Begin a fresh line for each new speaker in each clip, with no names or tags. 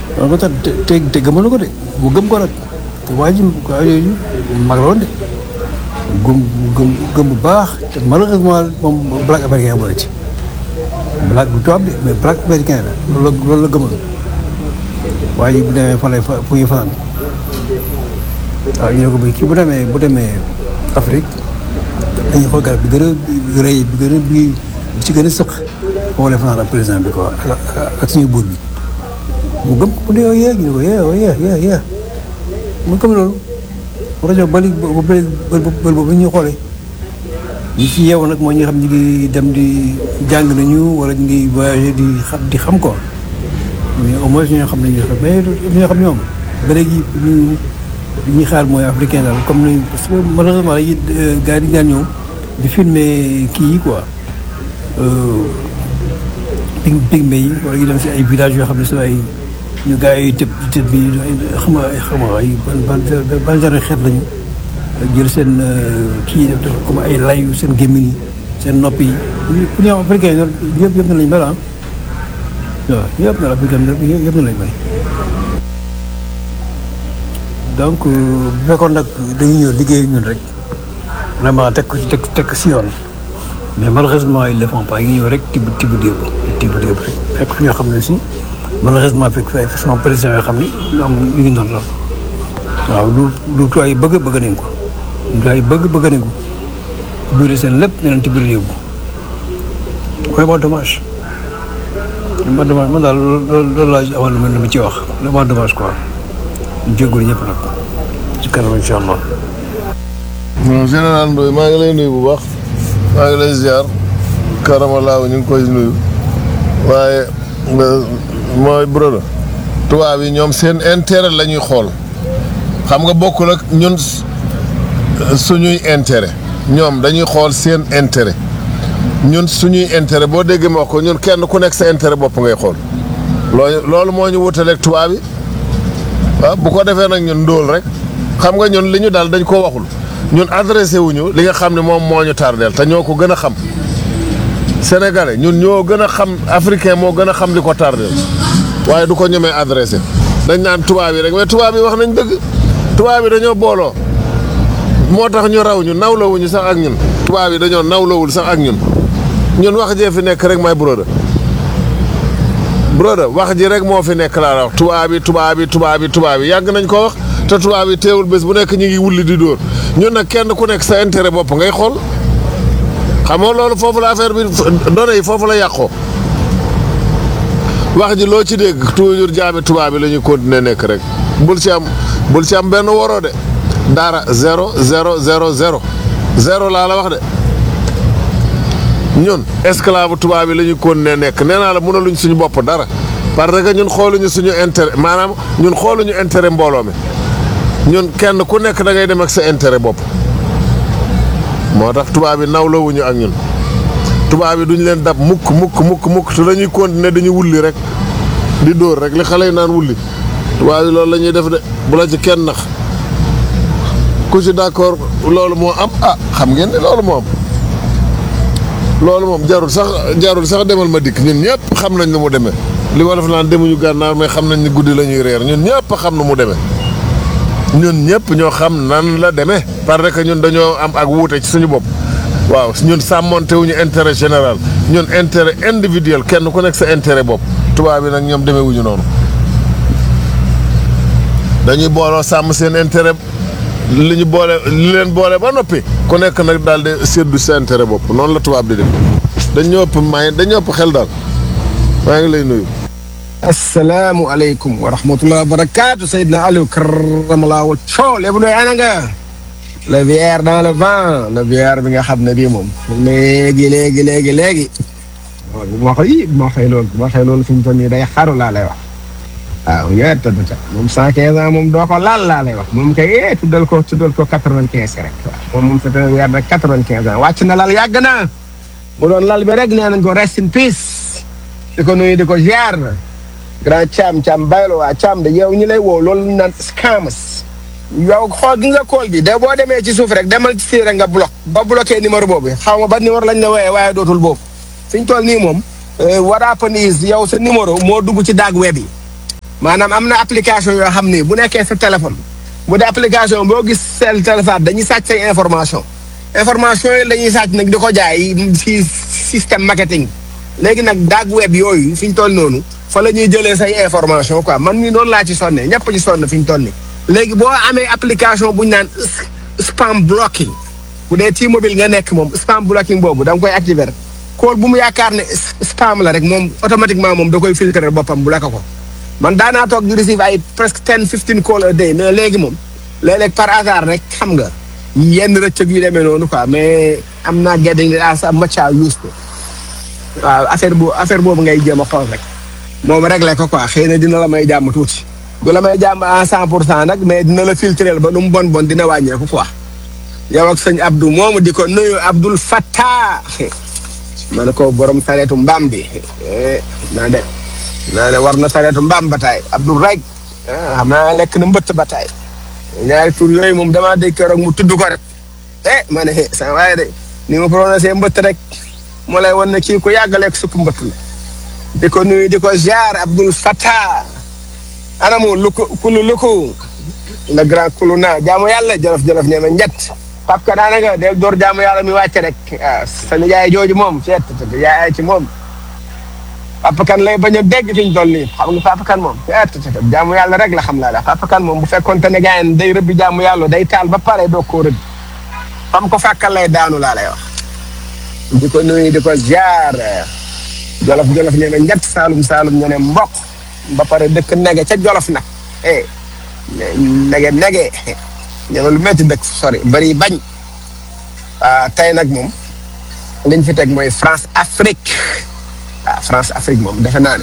loolu tax te te gëmoon na ko de mu gëm ko nag te waa ji waa yooyu mag la woon de gëm gëm gëm bu baax te malheureusement moom black américain bu la ci black bu tubaab de mais black américain la loolu la loolu la gëmoon waa ji bu demee fan lay fa fu ñuy fanaan waaw ñu ne ko bi kii bu demee bu demee Afrique dañuy xool garab bi gën a rëy bi gën a bi ci gën a sëq foofu lay fanaan ak président bi quoi ak suñu buur bi mu gëm ko mu ne yow yee ñu ne ko yee yee yee yee mu gëm loolu rajo bali ba bëri bëri boobu ñuy xoolee ñi ci yeewu nag mooy ñi xam ñu ngi dem di jàng nañu wala ñu ngi voyagé di xam di xam quoi mais au moins ñoo xam ne ñu xam mais ñoo xam ñoom ba léegi ñu ñuy xaar mooy africain daal comme ni parce que malheureusement yi gars yi di daan ñëw di filmer kii yi quoi pig pigme yi wala ñu dem si ay villages yoo xam ne si ay ñu gars yi tëb tëb bi xam nga xam nga ay ban ban ban genre xeet lañu jël seen kii def def comme ay layu seen gémmiñ yi seen nopp yi pour ñu am africain yi yëpp yëpp na lañ mel ah waaw yëpp na la africain yëpp na lañ mel donc bu fekkoon nag dañuy ñëw liggéey ñun rek vraiment teg ko teg teg si yoon mais malheureusement ils le font pas ñu ñëw rek tibb tibb déeb tibb déeb rek fekk fi ñoo xam ne si malheureusement fekk fi ay façon président yoo xam ni ñoom ñu ngi noonu la waaw lu lu tuwaay yi bëgg bëgg nañ ko lu tuwaay yi bëgg bëgg nañ ko biir seen lépp ñu leen tibb yóbbu vraiment dommage vraiment dommage man daal loolu loolu laa amoon lu ma ci wax vraiment dommage quoi jégalu ñëpp nag ci kanam incha allah.
non général Ndoye maa ngi lay nuyu bu baax maa ngi lay ziar karamalaaw ñu ngi koy nuyu waaye mooy brodo tubaab yi ñoom seen intérêt la ñuy xool xam nga bokkul ak ñun suñuy intérêt ñoom dañuy xool seen intérêt ñun suñuy intérêt boo déggee ma wax ko ñun kenn ku nekk sa intérêt bopp ngay xool loolu loolu moo ñu wutaleeg tubaab yi waaw bu ko defee nag ñun ndóol rek xam nga ñun li ñu daal dañ ko waxul ñun adressé wuñu li nga xam ne moom moo ñu tardeel te ñoo ko gën a xam sénégalais ñun ñoo gën a xam africain moo gën a xam li ko tardeel waaye du ko ñemee adressé dañ naan tubaab yi rek mais tubaab yi wax nañ dëgg tubaab yi dañoo booloo moo tax ñu raw ñu nawlawuñu sax ak ñun tubaab yi dañoo nawlawul sax ak ñun ñun wax jee fi nekk rek may broda broda wax ji rek moo fi nekk laa la wax tubaab yi tubaab yi tubaab yi tubaab yi yàgg nañ ko wax te tubaab yi teewul bés bu nekk ñu ngi wulli di dóor ñun nag kenn ku nekk sa intérêt bopp ngay xool xam nga loolu foofu la affaire bi données yi foofu la yàqoo wax ji loo ci dégg toujours jaami tubaab yi la ñuy continuer nekk rek bul ci am bul ci am benn waroo de dara zéro zéro zéro zéro zéro laa la wax de ñun esclave tubaab yi la ñuy continuer nekk nee naa la mënaluñ suñu bopp dara parce que ñun xooluñu suñu intérêt maanaam ñun xooluñu intérêt mbooloo mi ñun kenn ku nekk da ngay dem ak sa intérêt bopp moo tax tubaab yi nawlawuñu ak ñun tubaab yi duñ leen dab mukk mukk mukk mukk te dañuy continuer dañuy wulli rek di dóor rek li xale yi naan wulli tubaab yi loolu la ñuy def de bu la ci kenn nax ku ci d'accord loolu moo am ah xam ngeen ne loolu moo am loolu moom jarul sax jarul sax demal ma dikk ñun ñëpp xam nañ nu mu demee li wolof naan demuñu gànnaar mais xam nañ ni guddi la ñuy reer ñun ñëpp xam nu mu demee ñun ñëpp ñoo xam nan la demee parce que ñun dañoo am ak wuute ci suñu bopp waaw ñun sàmmonte wuñu intérêt général ñun intérêt individuel kenn ku nekk sa intérêt bopp tubaab bi nag ñoom demee wuñu noonu dañuy booloo sàmm seen intérêt li ñu boole li leen boole ba noppi ku nekk nag daal di séddu sa intérêt bopp noonu la tubaab di def dañoo ëpp may dañoo ëpp xel daal maa ngi lay nuyu.
asalaamualeykum wa rahmatulah wa barakaatu Seydina Aliou karamalaa wal coow lépp doy ana nga le VR dans le vent le VR bi nga xam ne bii moom léegi léegi léegi léegi waaw bu ma xëy bu ma xëy loolu bu ma xëy loolu fi mu toll nii day xaru laa lay wax waaw ñëwee tëdd ca moom cent quinze ans moom doo ko laal laa lay wax moom kay eh tuddal ko tuddal ko quatre vingt quinze rek waaw moom moom c'est un weer rek quatre vingt quinze ans wàcc na lal yàgg na mu doon lal bi rek nee nañ ko rest in peace di ko nuyu di ko ziar grand Thiam Thiam baylo waa Thiam de yow ñi lay woo loolu ñu naan scammers yow xool gi nga kool bi de boo demee ci suuf rek demal ci rek nga bloc ba bloqué numéro boobu xaw ma ba numéro lañ la wooyee waaye dootul boobu fi ñu toll nii moom what happen is yow sa numéro moo dugg ci daag web yi maanaam am na application yoo xam ni bu nekkee sa téléphone bu dee application boo gis seen téléphone dañuy sàcc say information information yi dañuy sàcc nag di ko jaay si système marketing léegi nag dark web yooyu fi ñu toll noonu fa la ñuy jëlee say information quoi man mii noonu laa ci sonne ñëpp ci sonn fi ñu toll nii. léegi boo amee application bu ñu naan spam blocking bu dee T-Mobile nga nekk moom spam blocking boobu da nga koy activer rek kool bu mu yaakaar ne spam la rek moom automatiquement moom da koy filtrer boppam bu la ko ko man daanaa toog di receive ay presque ten fifteen call a day mais léegi moom léeg-léeg par hasard rek xam nga yenn rëccëg yu demee noonu quoi mais am naa getting as much as used to waaw affaire bu affaire boobu ngay jéem a xool rek moom réglé ko quoi xëy na dina la may jàmm tuuti du la may jàmm à cent pour cent nag mais dina la filtrer ba lu mu bon bon dina wàññeeku quoi yow ak sëñ Abdou moomu di ko nuyu Abdoul Fattah ma ne ko borom sareetu mbaam bi naa de naa ne war na sareetu mbaam bataay Abdoul rek xam naa lekk na mbëtt bataay ñaari tur yooyu moom damaa dégg keroog mu tudd ko rek eh ma ne sa waaye de ni ma prononcé mbëtt rek moo lay wan ne kii ku yàgg lekk supp mbëtt la di ko nuyu di ko ziar Abdoul Fattah anamu luku kulu luku le grand kulu naa jaamu yàlla jolof jolof nee na njett pap ka daanaka del door jaamu yàlla mi wàcce rek ah sa nijaay jooju moom seet te yaay ci moom papa kan lay bañ a dégg fi ñu toll nii xam nga papa kan moom seet te jaamu yàlla rek la xam laa la papa kan moom bu fekkoon te ne gars yi day rëbbi jaamu yàlla day taal ba pare doo koo rëbbi fam ko fàkkal lay daanu laa lay wax di ko nuyu di ko jaar jolof jolof ñene njett saalum saalum ñene mbokk ba pare dëkk nege ca jolof nag eh nege nege ñene lu métti dëkk sori bari bañ tey nag moom liñ fi teg mooy France Afrique ah France Afrique moom defe naa ne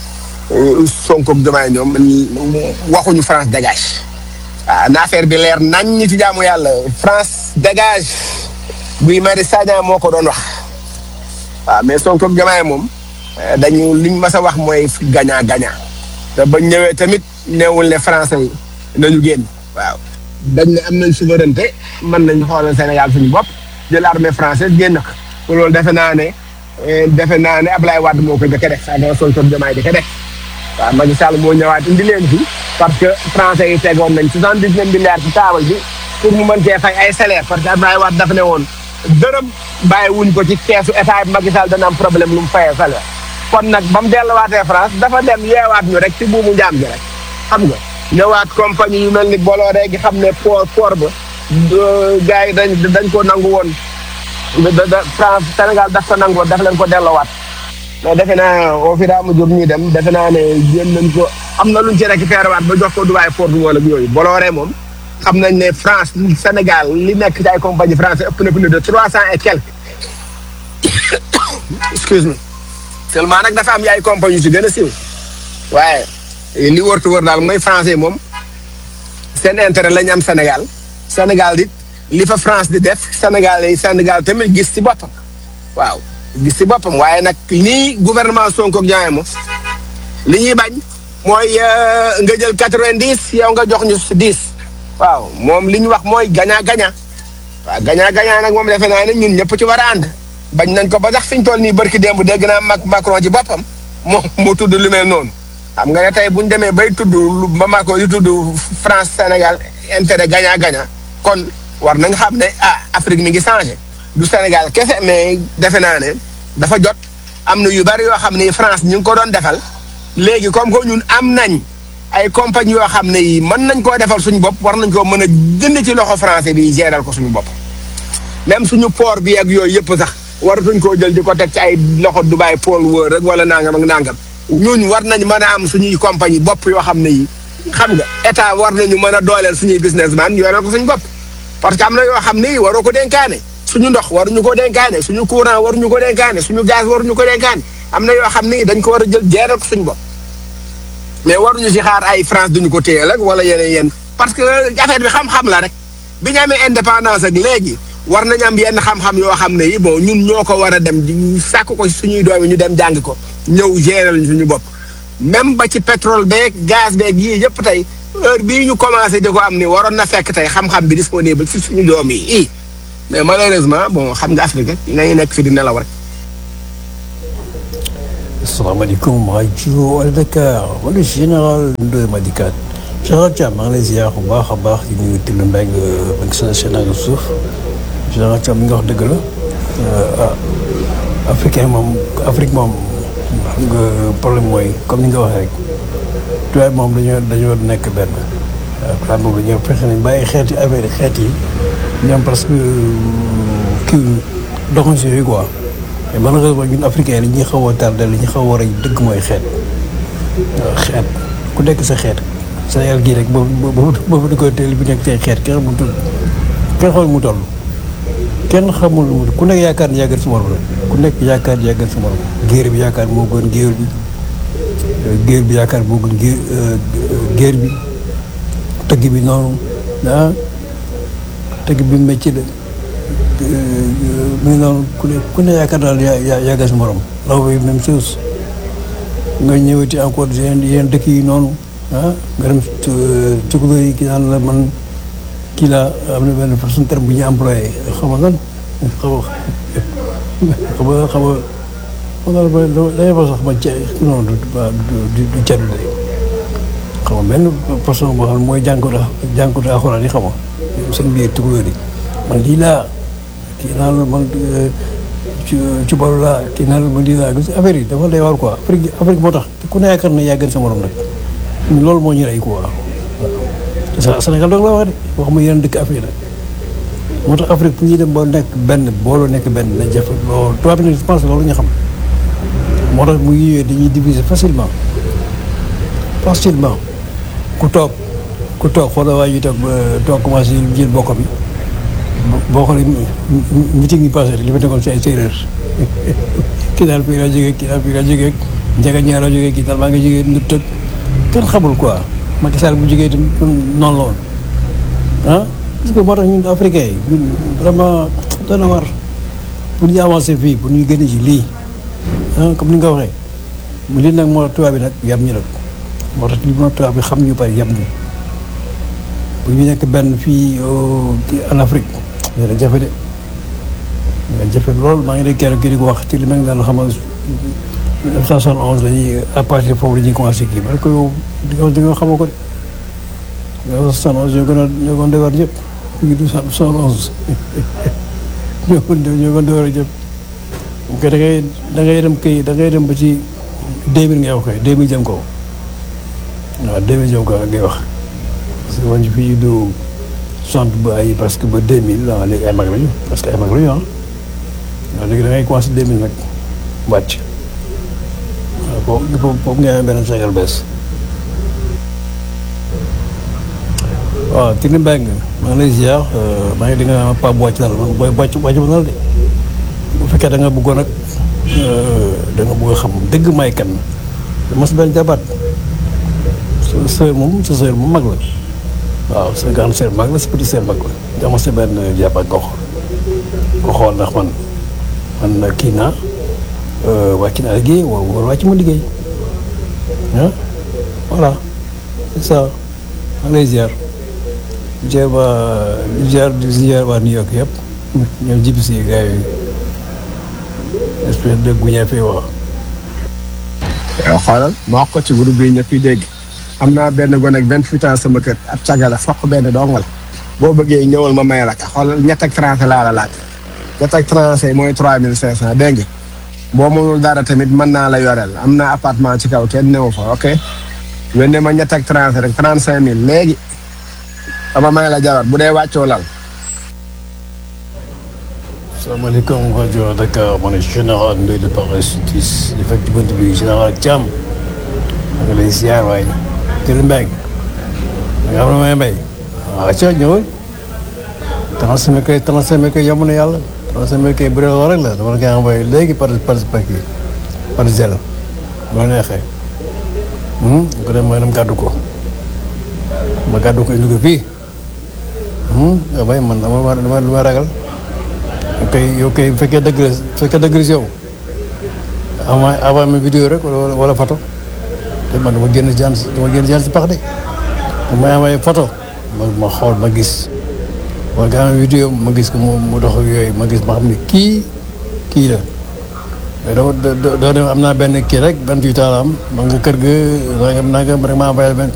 Sonko ak Diomaye ñoom waxuñu France dégage ah na affaire bi leer nañ ñi ci jaamu yàlla France dégage Guy Marius Sagna moo ko doon wax waaw mais Sonko ak Diomaye moom dañu liñ mas a wax mooy gagnant gagnant te bañ ñëwee tamit neewul ne français yi nañu génn waaw dañ ne am nañ souveraineté mën nañ xoolal Sénégal suñu bopp jël armée française génn ko loolu defe naa ne defe naa ne Ablaye Wade moo ko jëkk def avant Sonko Diomaye di ko def waaw Macky Sall moo ñëwaat indi leen fi parce que français yi tegoon nañ soixante dix neuf milliards ci taabal bi pour mu mën cee fay ay salaire parce que Ablaye Wade dafa ne woon dërëm bàyyi wuñ ko ci keesu état bi Macky Sall dana am problème lu mu fayee salaire kon nag ba mu delluwaatee France dafa dem yeewaat ñu rek ci buumu njaam gi rek xam nga ñëwaat compagnie yu mel ni Bolloré gi xam ne port port ba gars yi dañ dañ ko nangu woon da da France Sénégal daf ko nangu woon daf leen ko delloowaat mais defe naa au fur et à mesure ñuy dem defe naa ne yéen nañ ko am na luñ ci récupéré waat ba jox ko Dubaï port du wala yooyu Bolloré moom xam nañ ne France Sénégal li nekk ci ay compagnie français ëpp na plus de trois cent et quelques excuse me seulement nag dafa am ay compagnie yu si gën a siiw waaye li wërtu wër daal mooy français moom seen intérêt la ñu am Sénégal Sénégal di li fa France di def Sénégal yi Sénégal tamit gis ci boppam waaw gis ci boppam waaye nag nii gouvernement Sonko ak Diomaye moom li ñuy bañ mooy nga jël quatre-vingt-dix yow nga jox ñu dix waaw moom li ñu wax mooy gagnant gagnant waaw gagnant gagnant nag moom defe naa ne ñun ñëpp ci war a ànd bañ nañ ko ba sax fi ñu toll nii barki démb dégg naa Mac Macron ci boppam moo moo tudd lu mel noonu xam nga ne tey bu ñu demee bay tudd lu ba Macron di tudd France Sénégal intérêt gagnant gagnant kon war nañ xam ne ah Afrique mi ngi changé du Sénégal kese mais defe naa ne dafa jot am na yu bari yoo xam ne France ñu ngi ko doon defal léegi comme que ñun am nañ ay compagnie yoo xam ne yi mën nañ koo defal suñu bopp war nañ koo mën a jënd ci loxo français bi géral ko suñu bopp même suñu port bi ak yooyu yëpp sax waratuñ koo jël di ko teg ci ay loxo Dubai pôle wër rek wala nangam ak nangam ñun war nañ mën a am suñuy compagnie bopp yoo xam ne yi xam nga état war nañu mën a dooleel suñuy businessman yoreel ko suñu bopp parce que am na yoo xam ne yi waroo ko dénkaane suñu ndox waruñu ko dénkaane suñu courant waruñu ko dénkaane suñu gaz waruñu ko dénkaane am na yoo xam ne dañ ko war a jël jeeral ko suñu bopp mais waruñu si xaar ay France duñu ko téyel ak wala yeneen yenn parce que affaire bi xam-xam la rek bi ñu amee indépendance ak léegi war nañ am yenn xam-xam yoo xam ne yi bon ñun ñoo ko war a dem di sàkk ko suñuy doom yi ñu dem jàng ko ñëw géral ñu suñu bopp même ba ci pétrole beeg gaz beeg yii yëpp tey heure bii ñu commencé di ko am ni waroon na fekk tey xam-xam bi disponible si suñu doom yi i mais malheureusement bon xam nga Afrique ngay nekk fi di nelaw rek
asalaamaaleykum rajo Al Dakar wala général Ndoye Madikat général Thiam maa ngi lay ziar bu baax a baax di nuyu Tile Mbengue ak sa sénat suuf général Thiam mi nga wax dëgg la ah africain moom Afrique moom xam nga problème mooy comme ni nga waxee rek tubaab moom dañoo dañoo nekk benn waaw tubaab moom dañoo fexe nañ bàyyi xeeti affaire xeet yi ñoom parce que kii doxuñ si yooyu quoi mais malheureusement ñun africain li ñuy xaw a tardé li ñu xaw a war a dëgg mooy xeet waaw xeet ku nekk sa xeet Sénégal gii rek boobu boobu boobu di koy teel bi nekk say xeet kenn xamul tudd kenn xamul mu toll kenn xamul mu ku nekk yaakaar ni yàggal sa morom la ku nekk yaakaar ni yàggal sa morom géer bi yaakaar moo gën géer bi géer bi yaakaar moo gën géer géer bi tëgg bi noonu ah tëgg bi métier la mu ngi noonu ku ne ku ne yaakaar daal yaa yàggal sa morom law bi même chose nga ñëwati encore yeneen yeneen dëkk yi noonu ah nga dem tukulóor yi ki naan la man kii laa am na benn façon terme bu ñu employé xam nga lan xaw ma xam nga xam nga xam nga dañuy fa sax ma ca non du du du caddu de xam nga benn façon boo xam ne mooy jànkuwut jànkuwut alxuraan yi xam nga seen biir tukulóor yi man lii laa kii naan la man ci ci boru laa kii naan la man lii laa gis affaire yi dafa lay war quoi Afrique Afrique moo tax ku ne yaakaar na yaa gën sa morom rek loolu moo ñu rey quoi waaw Sénégal doog la wax de waxuma yeneen dëkk Afrique la moo tax Afrique fu ñuy dem boo nekk benn booloo nekk benn na jafe loolu tubaab bi nag je pense loolu ñu xam moo tax mu yooyu dañuy diviser facilement facilement ku toog ku toog xoolal waa ji toog toog commencé jël bokk bi boo xoolee meeting yi passé li ma nekkoon si ay séeréer kii daal fii laa jógee kii daal fii laa jógee njëga ñaar laa jógee kii daal maa ngi jógee nu tëg kenn xamul quoi Macky Sall bu jógee itam noonu la woon ah parce que moo tax ñun africains yi ñun vraiment dana war pour ñu avancer fii pour ñu gën ci lii ah comme ni nga ko waxee mu lii nag moo tubaab bi nag yam ñu nag moo tax li moo tubaab bi xam ñu bari yam ñu bu ñu nekk benn fii en Afrique dina jafe de dina jafe lool maa ngi dégg kenn kii di ko wax ci li ma ngi daan xamal 1971 la ñuy à partir foofu la ñuy commencé kii parce que yow di nga di nga xamoo ko de 1971 ñoo gën a ñoo gën a defar ñëpp ñu ngi 1971 ñoo gën ñoo gën a defar ñëpp bu ko da ngay da ngay dem kii da ngay dem ba ci 2000 ngay wax kay 2000 jëm kaw waaw 2000 jëm kaw ngay wax parce que man fii du sant ba ay parce que ba 2000 ah léegi ay mag lañu parce que ay mag lañu ah waaw léegi da ngay commencé 2000 nag wàcc. waaw foofu foofu nga amee benn Sénégal bees waaw Tine Mbengue maa ngi lay ziar maa ngi di nga pa wàcc dal man booy wàcc wàcc ba dal de bu fekkee da nga bëggoon nag da nga bëgg a xam dëgg may kan mas benn jabaat sa sœur moom sa sœur moom mag la waaw sa grande sœur mag la sa petite sœur mag la dama sa benn jabaat nga xool nga xool ndax man man kii naa wàcc naa liggéey wala wàcc ma liggéey ah voilà c'est ça maa ngi lay ziar ziar waa ziar ziar waa New York yëpp ñoom jibi si gars yi espèce de guña fi wax
yow xoolal ma wax ko ci groupe bi ñëpp yi dégg am naa benn gone ak vingt-huit ans sama kër ab cagala fokk benn dongal boo bëggee ñëwal ma may la ka xoolal ñett ak trente laa la laaj ñett ak trente mooy trois mille cinq cent dégg nga boo mënul dara tamit mën naa la yoreel am na appartement ci kaw kenn newu fa ok wenne ma ñett ak trente rek trente cinq mille léegi dama may la jabar bu dee wàccoo lal
salaamaaleykum rajo Dakar ma ne général Ndoye de Paris Suisse di fekk ci bunt bi général Thiam ma ngi lay ziar waaye Tine Mbengue nga xam ne may mbay waaw ca ñëwal transfert kay transfert kay yomb na yàlla transfert kay bu dee loolu rek la dama la koy envoyé léegi par par par kii par zèle bu la neexee ko dem ma dem gàddu ko ma gàddu ko indi ko fii yow bay man dama dama dama ragal yow kay yow kay bu fekkee dëgg la bu fekkee dëgg la si yow avant avant ma vidéo rek wala wala photo te man dama génn jaan si dama génn jaan si pax de bu may amee photo ma ma xool ma gis wala nga amee vidéo ma gis ko mu mu dox ak yooyu ma gis ma xam ne kii kii la mais doo doo doo am naa benn kii rek benn tuuti am ma nga kër ga nangam nangam rek maa envoyé benn